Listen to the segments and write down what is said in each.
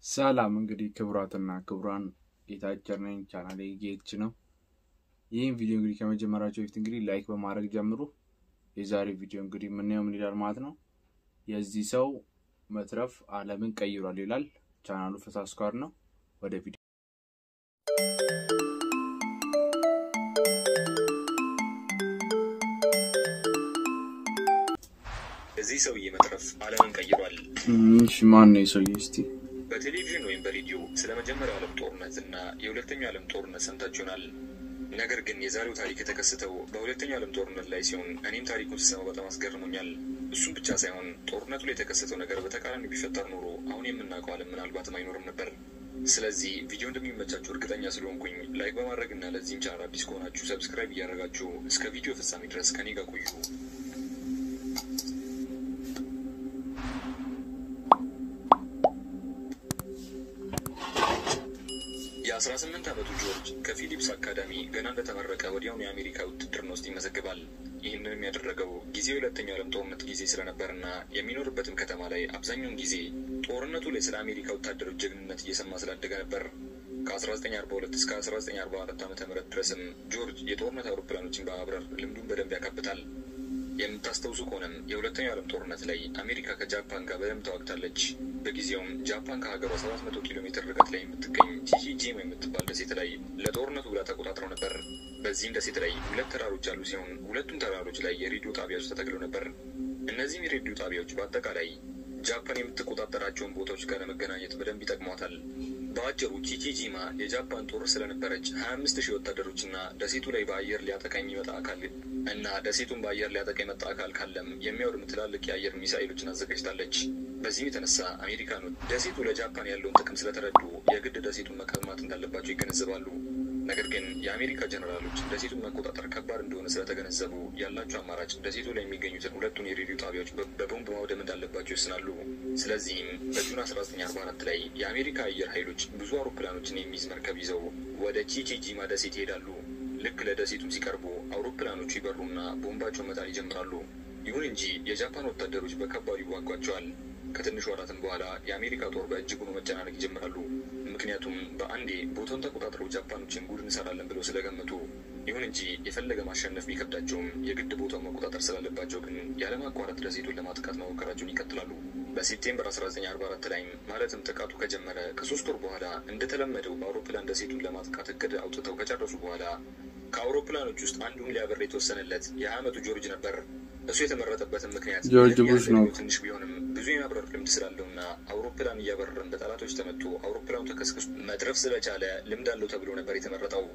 ሰላም እንግዲህ ክቡራትና ክቡራን ጌታቸው ነኝ። ቻናሌ ጌች ነው። ይህን ቪዲዮ እንግዲህ ከመጀመራቸው በፊት እንግዲህ ላይክ በማድረግ ጀምሩ። የዛሬው ቪዲዮ እንግዲህ የምናየው ምን ይላል ማለት ነው። የዚህ ሰው መትረፍ ዓለምን ቀይሯል ይላል። ቻናሉ ፈሳ ስኳር ነው። ወደ ቪዲዮ እዚህ ሰውዬ መትረፍ ዓለምን ቀይሯል። እሺ፣ ማን ነው የሰውዬ? እስቲ በቴሌቪዥን ወይም በሬዲዮ ስለ መጀመሪያው ዓለም ጦርነት እና የሁለተኛው ዓለም ጦርነት ሰምታችሁ ይሆናል። ነገር ግን የዛሬው ታሪክ የተከሰተው በሁለተኛው ዓለም ጦርነት ላይ ሲሆን እኔም ታሪኩን ስሰማው በጣም አስገርሞኛል። እሱም ብቻ ሳይሆን ጦርነቱ ላይ የተከሰተው ነገር በተቃራኒ ቢፈጠር ኖሮ አሁን የምናውቀው ዓለም ምናልባትም አይኖርም ነበር። ስለዚህ ቪዲዮ እንደሚመቻችሁ እርግጠኛ ስለሆንኩኝ ላይክ በማድረግ እና ለዚህም ቻናል አዲስ ከሆናችሁ ሰብስክራይብ እያደረጋችሁ እስከ ቪዲዮ ፍጻሜ ድረስ ከኔ ጋር ቆዩ። የ18 ዓመቱ ጆርጅ ከፊሊፕስ አካዳሚ ገና እንደተመረቀ ወዲያውኑ የአሜሪካ ውትድርና ውስጥ ይመዘግባል። ይህንንም ያደረገው ጊዜው የሁለተኛው ዓለም ጦርነት ጊዜ ስለነበርና የሚኖርበትም ከተማ ላይ አብዛኛውን ጊዜ ጦርነቱ ላይ ስለ አሜሪካ ወታደሮች ጀግንነት እየሰማ ስላደገ ነበር። ከ1942 እስከ 1944 ዓ ም ድረስም ጆርጅ የጦርነት አውሮፕላኖችን በማብረር ልምዱን በደንብ ያካብታል። የምታስታውሱ ከሆነም የሁለተኛው ዓለም ጦርነት ላይ አሜሪካ ከጃፓን ጋር በደንብ ተዋግታለች። በጊዜውም ጃፓን ከሀገሯ 700 ኪሎ ሜትር ርቀት ላይ የምትገኝ ቺቺጂማ የምትባል ደሴት ላይ ለጦርነቱ ብላ ተቆጣጥረው ነበር። በዚህም ደሴት ላይ ሁለት ተራሮች ያሉ ሲሆን ሁለቱም ተራሮች ላይ የሬዲዮ ጣቢያዎች ተተክለው ነበር። እነዚህም የሬዲዮ ጣቢያዎች በአጠቃላይ ጃፓን የምትቆጣጠራቸውን ቦታዎች ጋር ለመገናኘት በደንብ ይጠቅሟታል። በአጭሩ ቺቺጂማ የጃፓን ጦር ስለነበረች ሀያ አምስት ሺህ ወታደሮችና ደሴቱ ላይ በአየር ሊያጠቃ የሚመጣ አካል እና ደሴቱን በአየር ሊያጠቃ የመጣ አካል ካለም የሚያወድም ትላልቅ የአየር ሚሳኤሎችን አዘጋጅታለች። በዚህም የተነሳ አሜሪካኖች ደሴቱ ለጃፓን ያለውን ጥቅም ስለተረዱ የግድ ደሴቱን መቀማት እንዳለባቸው ይገነዘባሉ። ነገር ግን የአሜሪካ ጀኔራሎች ደሴቱን መቆጣጠር ከባድ እንደሆነ ስለተገነዘቡ ያላቸው አማራጭ ደሴቱ ላይ የሚገኙትን ሁለቱን የሬዲዮ ጣቢያዎች በቦምብ ማውደም እንዳለባቸው ይወስናሉ። ስለዚህም በጁን 1944 ላይ የአሜሪካ አየር ኃይሎች ብዙ አውሮፕላኖችን የሚይዝ መርከብ ይዘው ወደ ቺቺጂማ ደሴት ይሄዳሉ። ልክ ለደሴቱም ሲቀርቡ አውሮፕላኖቹ ይበሩና ቦምባቸውን መጣል ይጀምራሉ። ይሁን እንጂ የጃፓን ወታደሮች በከባዱ ይዋጓቸዋል። ከትንሽ ወራትም በኋላ የአሜሪካ ጦር በእጅጉ መጨናነቅ ይጀምራሉ። ምክንያቱም በአንዴ ቦታውን ተቆጣጥረው ጃፓኖችን ጉድ እንሰራለን ብለው ስለገመቱ። ይሁን እንጂ የፈለገ ማሸነፍ ቢከብዳቸውም የግድ ቦታውን መቆጣጠር ስላለባቸው ግን ያለማቋረጥ ደሴቱን ለማጥቃት መሞከራቸውን ይቀጥላሉ። በሴፕቴምበር 1944 ላይም ማለትም ጥቃቱ ከጀመረ ከሶስት ወር በኋላ እንደተለመደው በአውሮፕላን ደሴቱን ለማጥቃት እቅድ አውጥተው ከጨረሱ በኋላ ከአውሮፕላኖች ውስጥ አንዱን ሊያበር የተወሰነለት የሀያ ዓመቱ ጆርጅ ነበር። እሱ የተመረጠበትን ምክንያት ጆርጅ ቡሽ ነው። ትንሽ ቢሆንም ብዙ የማብረር ልምድ ስላለውና አውሮፕላን እያበረረን በጠላቶች ተመቶ አውሮፕላኑ ተከስክሶ መትረፍ ስለቻለ ልምድ አለው ተብሎ ነበር የተመረጠው።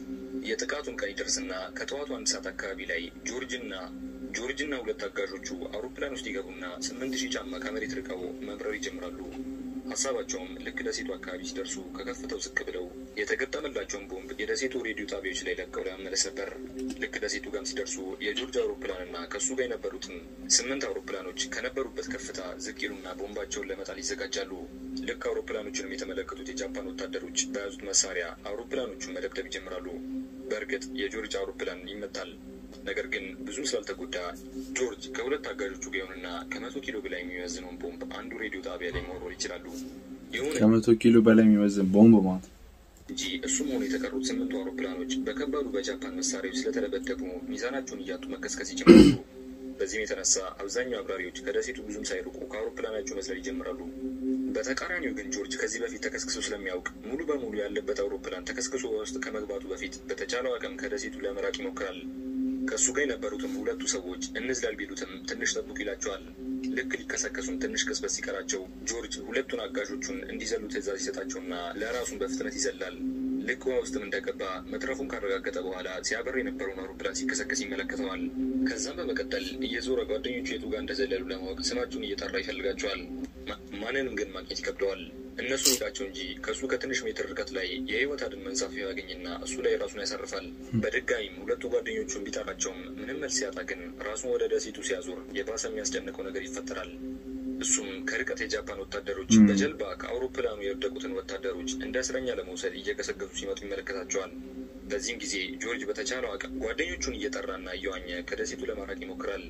የጥቃቱን ቀን ይደርስና ከጠዋቱ አንድ ሰዓት አካባቢ ላይ ጆርጅና ጆርጅና ሁለት አጋዦቹ አውሮፕላን ውስጥ ይገቡና ስምንት ሺህ ጫማ ከመሬት ርቀው መብረር ይጀምራሉ። ሀሳባቸውም ልክ ደሴቱ አካባቢ ሲደርሱ ከከፍተው ዝቅ ብለው የተገጠመላቸውን ቦምብ የደሴቱ ሬዲዮ ጣቢያዎች ላይ ለቀው ለመመለስ ነበር። ልክ ደሴቱ ጋም ሲደርሱ የጆርጅ አውሮፕላንና ከእሱ ጋር የነበሩትን ስምንት አውሮፕላኖች ከነበሩበት ከፍታ ዝቅ ይሉና ቦምባቸውን ለመጣል ይዘጋጃሉ። ልክ አውሮፕላኖቹንም የተመለከቱት የጃፓን ወታደሮች በያዙት መሳሪያ አውሮፕላኖቹን መደብደብ ይጀምራሉ። በእርግጥ የጆርጅ አውሮፕላን ይመታል። ነገር ግን ብዙም ስላልተጎዳ ጆርጅ ከሁለት አጋዦቹ ጋር ይሆንና ከመቶ ኪሎ በላይ የሚመዝነውን ቦምብ አንዱ ሬዲዮ ጣቢያ ላይ መወርወር ይችላሉ። ይሁን ከመቶ ኪሎ በላይ የሚመዝን ቦምብ ማለት ነው። እንጂ እሱም ሆኑ የተቀሩት ስምንቱ አውሮፕላኖች በከባዱ በጃፓን መሳሪያዎች ስለተደበደቡ ሚዛናቸውን እያጡ መከስከስ ይጀምራሉ። በዚህም የተነሳ አብዛኛው አብራሪዎች ከደሴቱ ብዙም ሳይርቁ ከአውሮፕላናቸው መዝለል ይጀምራሉ። በተቃራኒው ግን ጆርጅ ከዚህ በፊት ተከስክሶ ስለሚያውቅ ሙሉ በሙሉ ያለበት አውሮፕላን ተከስክሶ ውስጥ ከመግባቱ በፊት በተቻለው አቅም ከደሴቱ ለመራቅ ይሞክራል። ከእሱ ጋር የነበሩትም ሁለቱ ሰዎች እንዝላል ቢሉትም ትንሽ ጠብቁ ይላቸዋል። ልክ ሊከሰከሱም ትንሽ ቅጽበት ሲቀራቸው ጆርጅ ሁለቱን አጋዦቹን እንዲዘሉ ትዕዛዝ ይሰጣቸውና ለራሱን በፍጥነት ይዘላል። ልክ ውሃ ውስጥም እንደገባ መትረፉን ካረጋገጠ በኋላ ሲያበር የነበረውን አውሮፕላን ሲከሰከስ ይመለከተዋል። ከዛም በመቀጠል እየዞረ ጓደኞቹ የቱ ጋር እንደዘለሉ ለማወቅ ስማቸውን እየጠራ ይፈልጋቸዋል። ማንንም ግን ማግኘት ይከብደዋል። እነሱ ይቃቸው እንጂ ከእሱ ከትንሽ ሜትር ርቀት ላይ የህይወት አድን መንሳፊያ ያገኝና እሱ ላይ ራሱን ያሳርፋል። በድጋሚም ሁለቱ ጓደኞቹን ቢጠራቸውም ምንም መልስ ሲያጣ ግን ራሱን ወደ ደሴቱ ሲያዞር የባሰ የሚያስጨንቀው ነገር ይፈጠራል። እሱም ከርቀት የጃፓን ወታደሮች በጀልባ ከአውሮፕላኑ የወደቁትን ወታደሮች እንደ እስረኛ ለመውሰድ እየገሰገሱ ሲመጡ ይመለከታቸዋል። በዚህም ጊዜ ጆርጅ በተቻለው አቅም ጓደኞቹን እየጠራና እየዋኘ ከደሴቱ ለማራቅ ይሞክራል።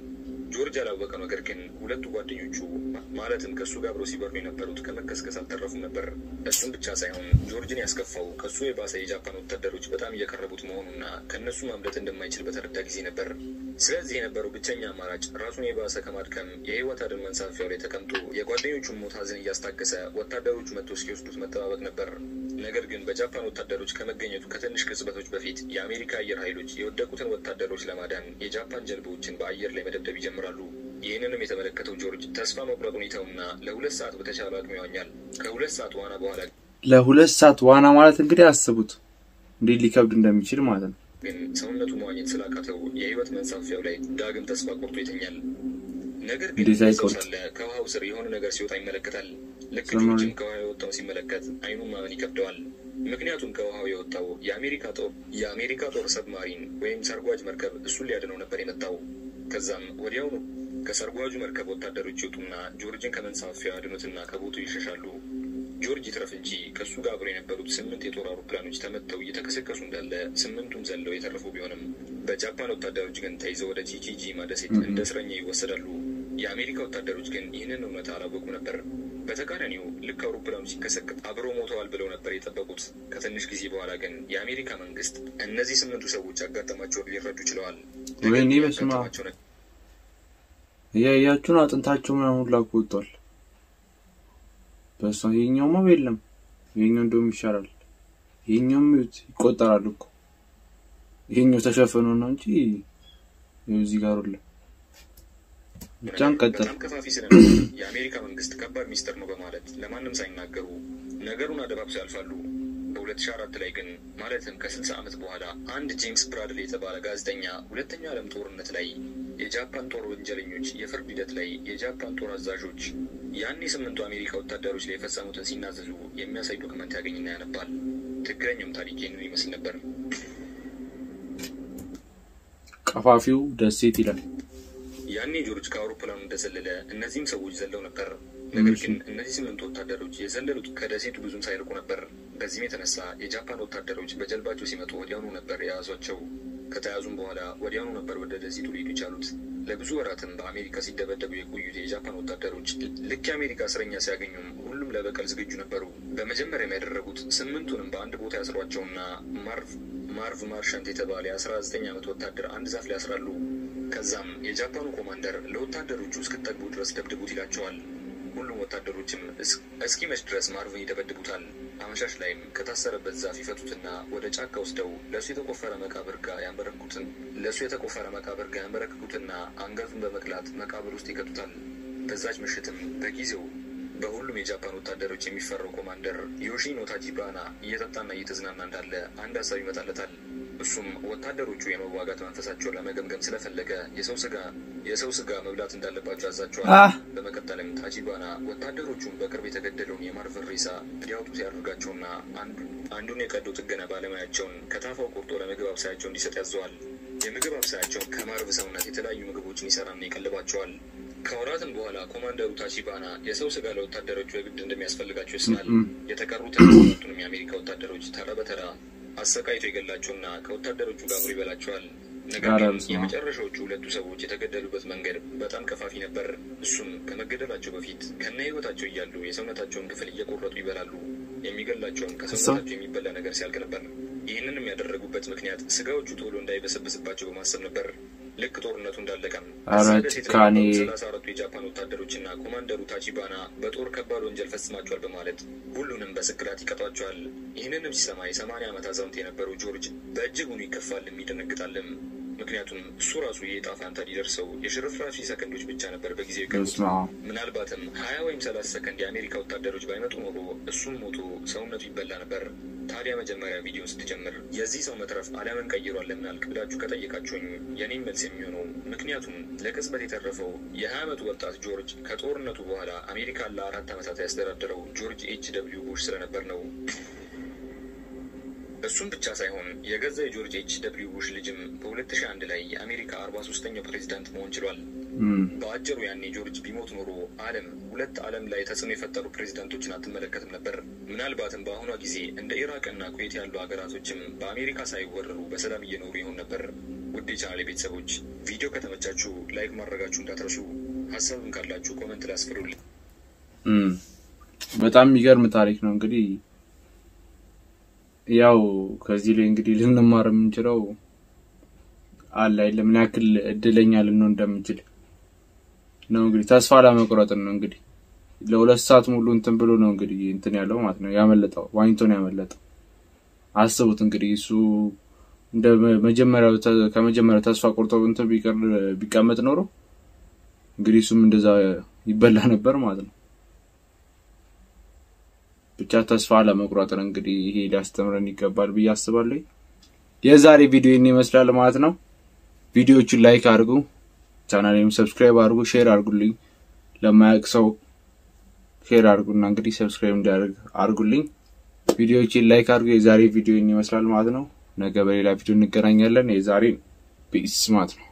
ጆርጅ ያላወቀው ነገር ግን ሁለቱ ጓደኞቹ ማለትም ከእሱ ጋር አብረው ሲበሩ የነበሩት ከመከስከስ አልተረፉም ነበር። እሱም ብቻ ሳይሆን ጆርጅን ያስከፋው ከእሱ የባሰ የጃፓን ወታደሮች በጣም እየቀረቡት መሆኑና ከእነሱ ማምለጥ እንደማይችል በተረዳ ጊዜ ነበር። ስለዚህ የነበረው ብቸኛ አማራጭ ራሱን የባሰ ከማድከም የህይወት አድን መንሳፊያው ላይ ተቀምጦ የጓደኞቹን ሞት ሀዘን እያስታገሰ ወታደሮቹ መጥተው እስኪወስዱት መጠባበቅ ነበር። ነገር ግን በጃፓን ወታደሮች ከመገኘቱ ከትንሽ ቅጽበቶች በፊት የአሜሪካ አየር ኃይሎች የወደቁትን ወታደሮች ለማዳን የጃፓን ጀልባዎችን በአየር ላይ መደብደብ ይጀምራሉ። ይህንንም የተመለከተው ጆርጅ ተስፋ መቁረጥ ሁኔታውና ለሁለት ሰዓት በተቻለ አቅሙ ይዋኛል። ከሁለት ሰዓት ዋና በኋላ ለሁለት ሰዓት ዋና ማለት እንግዲህ አስቡት እንዴት ሊከብድ እንደሚችል ማለት ነው። ግን ሰውነቱ መዋኘት ስላቃተው የህይወት መንሳፊያው ላይ ዳግም ተስፋ ቆርጦ ይተኛል። ነገር ግን እንዴት ሰው አይቆርጥ? ሳለ ከውሃው ስር የሆነ ነገር ሲወጣ ይመለከታል። ልክ ሰማያዊ። ጆርጅም ከውሃ የወጣው ሲመለከት አይኑን ማመን ይከብደዋል። ምክንያቱም ከውሃው የወጣው የአሜሪካ ጦር የአሜሪካ ጦር ሰብማሪን ወይም ሰርጓጅ መርከብ እሱን ሊያድነው ነበር የመጣው። ከዛም ወዲያውኑ ከሰርጓጁ መርከብ ወታደሮች ይወጡና ጆርጅን ከመንሳፊያው ያድኑትና ከቦቱ ይሸሻሉ። ጆርጅ ይትረፍ እንጂ ከእሱ ጋር አብረው የነበሩት ስምንት የጦር አውሮፕላኖች ተመተው እየተከሰከሱ እንዳለ ስምንቱም ዘለው የተረፉ ቢሆንም በጃፓን ወታደሮች ግን ተይዘው ወደ ቺቺጂማ ደሴት እንደ እስረኛ ይወሰዳሉ። የአሜሪካ ወታደሮች ግን ይህንን እውነት አላወቁ ነበር። በተቃራኒው ልክ አውሮፕላኑ ሲከሰከስ አብረው ሞተዋል ብለው ነበር የጠበቁት። ከትንሽ ጊዜ በኋላ ግን የአሜሪካ መንግስት እነዚህ ስምንቱ ሰዎች ያጋጠማቸውን ሊረዱ ችለዋል። ነገር ወይኔ ግን በስመ አብ። ያጋጠማቸው ነገር እያያችሁን አጥንታቸው ምናምን ሁላ እኮ ወጥቷል። በሷ ይሄኛውማ የለም። ይሄኛው እንደውም ይሻላል። ይሄኛውም ይኸውት ይቆጠራል እኮ ይሄኛው ተሸፍኖ ነው እንጂ ይኸው እዚህ ጋር ሁላ ብቻን ቀጥል። በጣም ከፋፊ ስለነበር የአሜሪካ መንግስት ከባድ ሚስጥር ነው በማለት ለማንም ሳይናገሩ ነገሩን አደባብሰው ያልፋሉ። በ2004 ላይ ግን ማለትም ከ60 ዓመት በኋላ አንድ ጄምስ ብራድሊ የተባለ ጋዜጠኛ ሁለተኛው ዓለም ጦርነት ላይ የጃፓን ጦር ወንጀለኞች የፍርድ ሂደት ላይ የጃፓን ጦር አዛዦች ያን የስምንቱ አሜሪካ ወታደሮች ላይ የፈጸሙትን ሲናዘዙ የሚያሳይ ዶክመንት ያገኝና ያነባል። ትክክለኛውም ታሪክ ይህንን ይመስል ነበር። ቀፋፊው ደሴት ይላል። ያኔ ጆርጅ ከአውሮፕላኑ እንደዘለለ እነዚህም ሰዎች ዘለው ነበር። ነገር እሺ። ግን እነዚህ ስምንት ወታደሮች የዘለሉት ከደሴቱ ብዙም ሳይርቁ ነበር። በዚህም የተነሳ የጃፓን ወታደሮች በጀልባቸው ሲመጡ ወዲያውኑ ነበር የያዟቸው። ከተያዙም በኋላ ወዲያውኑ ነበር ወደ ደሴቱ ሊሄዱ የቻሉት። ለብዙ ወራትም በአሜሪካ ሲደበደቡ የቆዩት የጃፓን ወታደሮች ልክ የአሜሪካ እስረኛ ሲያገኙም ሁሉም ለበቀል ዝግጁ ነበሩ። በመጀመሪያም ያደረጉት ስምንቱንም በአንድ ቦታ ያስሯቸውና ማርቭ ማርቭ ማርሻንት የተባለ የአስራ ዘጠኝ ዓመት ወታደር አንድ ዛፍ ላይ ያስራሉ። ከዛም የጃፓኑ ኮማንደር ለወታደሮቹ እስክጠግቡ ድረስ ደብድቡት ይላቸዋል። ሁሉም ወታደሮችም እስ- እስኪመሽ ድረስ ማርቭን ይደበድቡታል። አመሻሽ ላይም ከታሰረበት ዛፍ ይፈቱትና ወደ ጫካ ወስደው ለእሱ የተቆፈረ መቃብር ጋር ያንበረክኩትን ለእሱ የተቆፈረ መቃብር ጋር ያንበረክኩትና አንገቱን በመቅላት መቃብር ውስጥ ይከቱታል። በዛች ምሽትም በጊዜው በሁሉም የጃፓን ወታደሮች የሚፈራው ኮማንደር ዮሺኖ ታጂባና እየጠጣና እየተዝናና እንዳለ አንድ ሀሳብ ይመጣለታል። እሱም ወታደሮቹ የመዋጋት መንፈሳቸውን ለመገምገም ስለፈለገ የሰው ስጋ የሰው ስጋ መብላት እንዳለባቸው ያዛቸዋል። አህ በመቀጠልም ታጂባና ወታደሮቹን በቅርብ የተገደለውን የማርቨል ሬሳ እንዲያወጡ ሲያደርጋቸውና አንዱ- አንዱን የቀዶ ጥገና ባለሙያቸውን ከታፋው ቆርጦ ለምግብ አብሳያቸው እንዲሰጥ ያዘዋል። የምግብ አብሳያቸው ከማርቭ ሰውነት የተለያዩ ምግቦችን ይሰራና ይቀልባቸዋል። ከወራትም በኋላ ኮማንደሩ ታቺባና የሰው ስጋ ለወታደሮቹ የግድ እንደሚያስፈልጋቸው ይስናል። እም፣ የተቀሩትን ሰባቱንም የአሜሪካ ወታደሮች ተራ በተራ አሰቃይቶ ይገላቸውና ከወታደሮቹ ጋር አብሮ ይበላቸዋል። ነገር ኧረ ግን በስመ አብ። የመጨረሻዎቹ ሁለቱ ሰዎች የተገደሉበት መንገድ በጣም ቀፋፊ ነበር። እሱም ከመገደላቸው በፊት ከነ ህይወታቸው እያሉ የሰውነታቸውን ክፍል እየቆረጡ ይበላሉ። የሚገላቸውም ከሰውነታቸው የሚበላ ነገር ሲያልቅ ነበር። ይህንንም ያደረጉበት ምክንያት ስጋዎቹ ቶሎ እንዳይበሰብስባቸው በማሰብ ነበር። ልክ ጦርነቱ እንዳለቀም ኧረ እዛ ደሴት ላይ ጭካኔ። የነበሩ ሰላሳ አራቱ የጃፓን ወታደሮችና ኮማንደሩ ታቺባና በጦር ከባድ ወንጀል ፈጽማቸዋል በማለት ሁሉንም በስቅላት ይቀጧቸዋል። ይህንንም ሲሰማ የሰማንያ ዓመት አዛውንት የነበረው ጆርጅ በእጅጉኑ ይከፋልም ይደነግጣልም። ምክንያቱም እሱ ራሱ የዕጣ ፋንታ ሊደርሰው የሽርፍራፊ ሰከንዶች ብቻ ነበር በጊዜው የቀሩት። በስመ አብ። ምናልባትም ሀያ ወይም ሰላሳ ሰከንድ የአሜሪካ ወታደሮች ባይመጡ ኖሮ እሱም ሞቶ ሰውነቱ ይበላ ነበር። ታዲያ መጀመሪያ ቪዲዮ ስትጀምር የዚህ ሰው መትረፍ ዓለምን ቀይሯል ለምን አልክ ብላችሁ ከጠየቃችሁኝ የኔም መልስ የሚሆነው ምክንያቱም ለቅጽበት የተረፈው የሀያ ዓመቱ ወጣት ጆርጅ ከጦርነቱ በኋላ አሜሪካን ለአራት ዓመታት ያስተዳደረው ጆርጅ ኤች ደብሊው ቡሽ ስለነበር ነው። እሱም ብቻ ሳይሆን የገዛ የጆርጅ ኤች ደብሊው ቡሽ ልጅም በ2001 ላይ የአሜሪካ 43ኛው ፕሬዚዳንት መሆን ችሏል። እም፣ በአጭሩ ያኔ ጆርጅ ቢሞት ኖሮ ዓለም ሁለት ዓለም ላይ ተጽዕኖ የፈጠሩ ፕሬዚዳንቶችን አትመለከትም ነበር። ምናልባትም በአሁኗ ጊዜ እንደ ኢራቅና ኩዌት ያሉ ሀገራቶችም በአሜሪካ ሳይወረሩ በሰላም እየኖሩ ይሆን ነበር። ውድ የቻናሌ ቤተሰቦች ቪዲዮ ከተመቻችሁ ላይክ ማድረጋችሁ እንዳትረሱ። ሀሳብም ካላችሁ ኮመንት ላይ አስፍሩልኝ። በጣም የሚገርም ታሪክ ነው። እንግዲህ ያው ከዚህ ላይ እንግዲህ ልንማር የምንችለው አለ አይደል ምን ያክል እድለኛ ልንሆን እንደምንችል ነው። እንግዲህ ተስፋ ለመቁረጥን ነው። እንግዲህ ለሁለት ሰዓት ሙሉ እንትን ብሎ ነው እንግዲህ እንትን ያለው ማለት ነው ያመለጠው፣ ዋኝቶ ነው ያመለጠው። አስቡት እንግዲህ እሱ እንደ መጀመሪያው ከመጀመሪያው ተስፋ ቆርጦ እንትን ቢቀር ቢቀመጥ ኖሮ እንግዲህ እሱም እንደዛ ይበላ ነበር ማለት ነው። ብቻ ተስፋ ለመቁረጥን እንግዲህ ይሄ ሊያስተምረን ይገባል ብዬ አስባለሁ። የዛሬ ቪዲዮ ይህን ይመስላል ማለት ነው። ቪዲዮዎቹን ላይክ አድርጉ፣ ቻናሌም ሰብስክራይብ አድርጉ፣ ሼር አድርጉልኝ። ለማያውቅ ሰው ሼር አድርጉና እንግዲህ ሰብስክራይብ እንዲያደርግ አድርጉልኝ። ቪዲዮዎችን ላይክ አድርጉ። የዛሬ ቪዲዮ ይህን ይመስላል ማለት ነው። ነገ በሌላ ቪዲዮ እንገናኛለን። የዛሬ ፒስ ማለት ነው።